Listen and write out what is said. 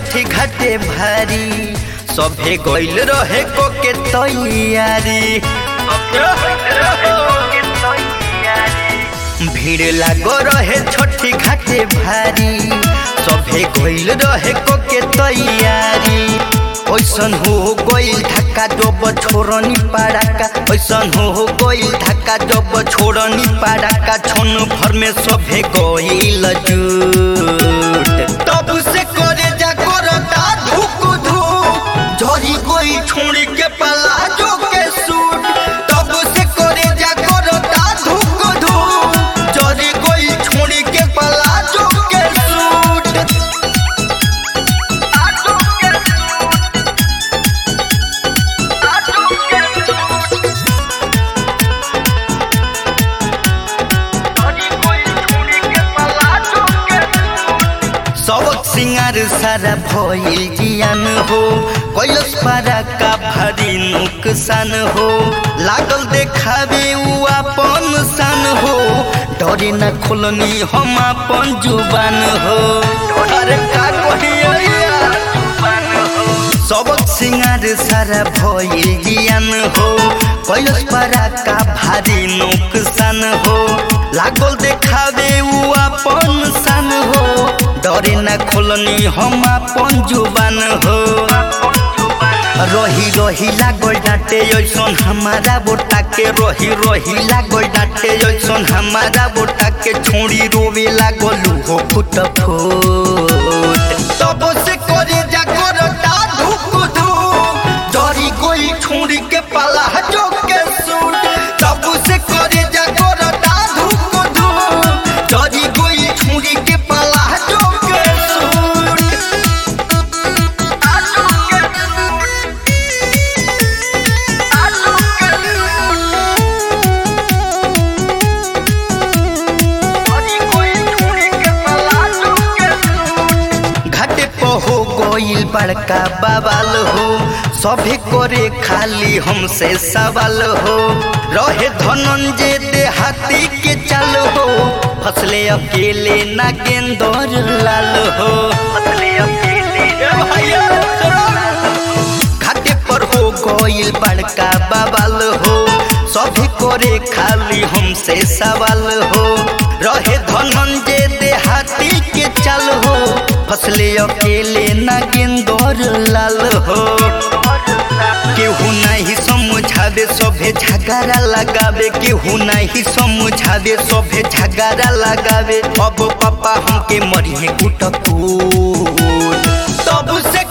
छठी घाटे भारी सभे गइल रहे को के तैयारी भीड़ लागो रहे छठी घाटे भारी सभे गइल रहे को के तैयारी ऐसन हो गइल ढाका जब छोड़नी पाड़ाका ऐसन हो गइल ढाका जब छोड़नी पाड़ाका छोन भर में सभे गइल जुट तब से करे जा करता धुक धुक झरी गई छोड़ी के पलाजो के सूट तब से करे जा करता धुक धुक झरी गई छोड़ी के पलाजो के सूट सबक सिंगार सारा भइल जियान हो कैलस पारा का भारी नुकसान हो लागल देखावे उ अपन सान हो डरे न खोलनी हम अपन जुबान हो अरे का कहिया सबक सिंगार सारा भइल जियान हो कैलस पारा का भारी नुकसान हो लागल देखावे उ अपन सान हो डरे न खोलनी हम अपन जुबान हो रही रही लागल डांटे ऐसन हमारा बोटा के रही रही लागल डांटे ऐसन हमारा बोटा के छोड़ी रोवे लागल हो फुट फुट तब से करे जा करता धुक धुक डरी गोली छोड़ी के पाला जो के सूट तब से करे जा करता धुक धुक डरी गोली छोड़ी के पाला जो के सूट घाटे पर हो गइल बड़का बवाल हो सभी करे खाली हमसे सवाल हो रहे धनंजय देहाती के चल हो फसले अकेले नागेंदर लाल हो फसले अकेले घाटे पर हो गइल बड़का बवाल हो सभी करे खाली हमसे सवाल हो रहे धनंजय देहाती के चल हो फसले अकेले नागेंदर लाल हो केहू नहीं समझावे सभे झगड़ा लगावे केहू नहीं समझावे सभे झगड़ा लगावे अब पापा हमके मरिए कुट तब से